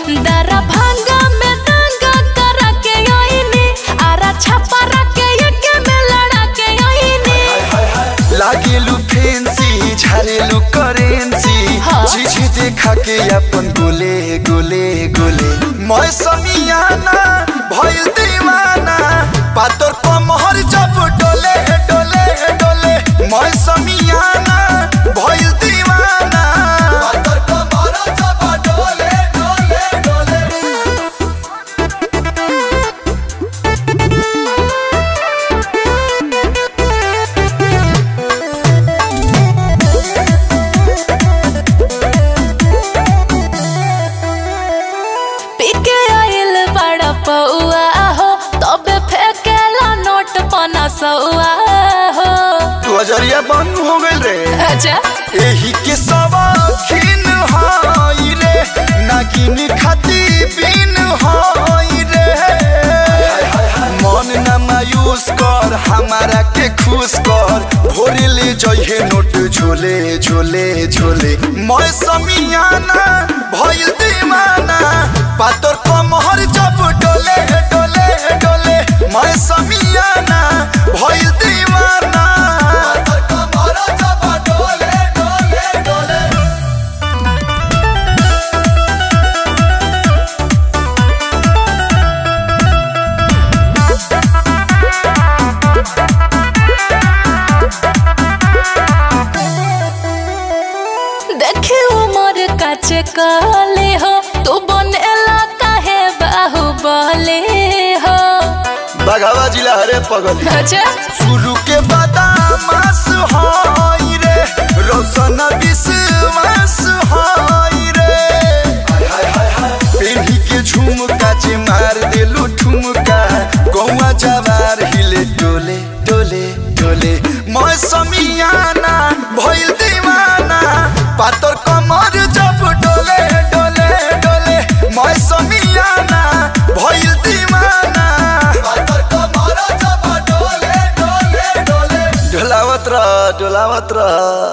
दरा भांगा में दंगा करा के आईनी आरा छापा रखे एके में लड़ा के आईनी लागेलु फैंसी झारेलु करेंसी हाँ। चीज देखा के अपन गोले गोले गोले मैं समियाना भइल दीवाना पातर कमहर जब डोले डोले डोले मैं समियाना भइल दीवाना पातर कमहर जब डोले डोले डोले पीके आइल बड़ा पौआ हो तबे फेंकेला नोट पना सौआ हो तू अजरिया बंद हो गइल रे अच्छा एही के सवाखिन हाई रे नागिन खाती बिन हाई रे मन न मायूस कर हमारा के खुश कर भोरे ले जइहे नोट झोले झोले झोले मैं समियाना भइल दीवाना पातर कमहर जब डोले डोले डोले मैं समियाना भइल दीवाना पातर कमहर जब डोले डोले डोले देखी उमर काचे काले हो तू बनेला काहे बाहुबले हो बघावा जिला हरे पगल अच्छा शुरू के बादामास हाई रे रोशन विश्वास हाई रे पेन्ही के झुमका जे मार देलू ठुमका गौवा जवार हिले डोले डोले डोले मैं समियाना भइल दीवाना पातर कमर जब डोले डोले डोले मैं समियाना भइल दीवाना पातर कमर जब डोले डोले डोले डोलावत रह डोलावत रह